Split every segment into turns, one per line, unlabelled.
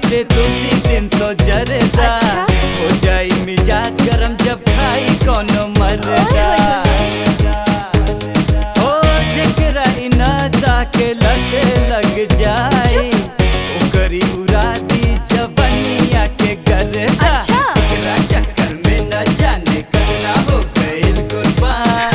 दे तुलसी तीन सौ जरदा
अच्छा।
हो जाई मिजाज गरम जब खाई कोनो मरदा ओ जेकरा इ नशा के लत लग जाए ओकरी उड़ा दी जवनिया के गरदा
अच्छा।
एकरा चक्कर में न जाने कतना हो गइल कुर्बान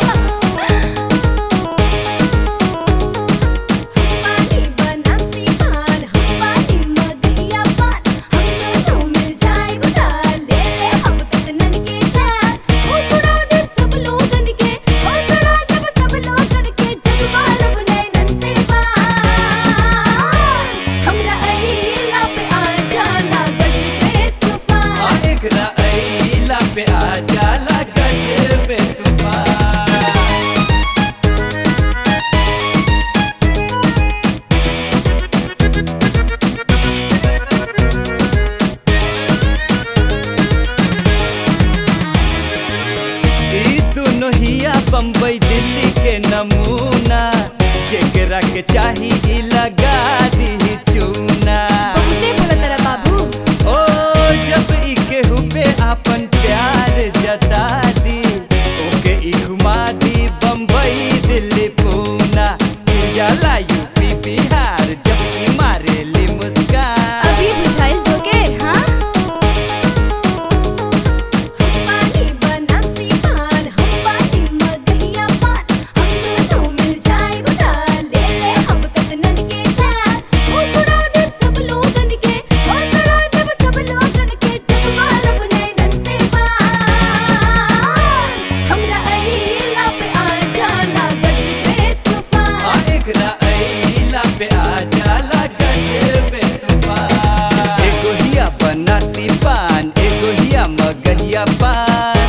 पानी बनारसी पान हम पानी मदिया पान हम दोनों मिल जाए बुला ले ले हम कतनन के जान ओ सुना दे सब लोगन के ओ सुना दे सब लोगन के जग मारब नैनन से बान हमरा अइला पे आ जाला गज में तूफान
आ एकरा अइला पे आ जाला गज पे तूफान ई दुनो हिया बम्बई दिल्ली के नमूना जेकरा के चाही ई लगा दी चूना
बहुते बोला तेरा बाबू
ओ जब ई केहू पे आपन प्यार जता दी ओके ई घुमा दी बम्बई दिल्ली पूना मिल जाला यूपी बिहार जब ई मारे ली मुस्कान
अभी बुझाइल धोके हाँ पानी बनारसी पान हम पानी मदहिया पान हम दोनों मिल जाए बुला ले ले हम कतनन के जान ओ सुना दे सब लोगन के ओ सुना दे सब लोगन के जब मारब नैनन से बान हमरा अइला पे आ जाला गज पे तूफान
आ एकरा अइला पे आ जाला गज पे तूफान एगो हिया बनासी पान एगो हिया मगहिया पान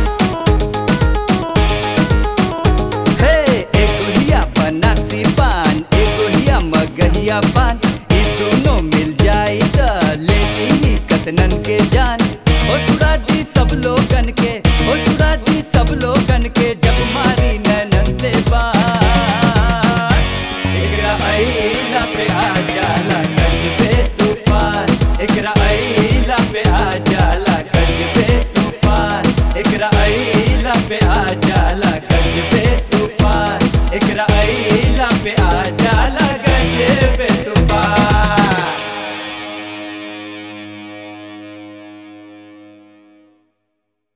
हे एगो हिया बनासी पान एगो हिया मगहिया पान ई दोनों मिल जाई त ले ली कतनन के जान ओ सुरा दी सब लोगन के ओ सुरा दी सब लोगन के जब मारी नैनन से बान एकरा अइला पे आ जाला गज पे तूफान एकरा अइला पे आ जाला गज पे तूफान एकरा अइला पे आ जाला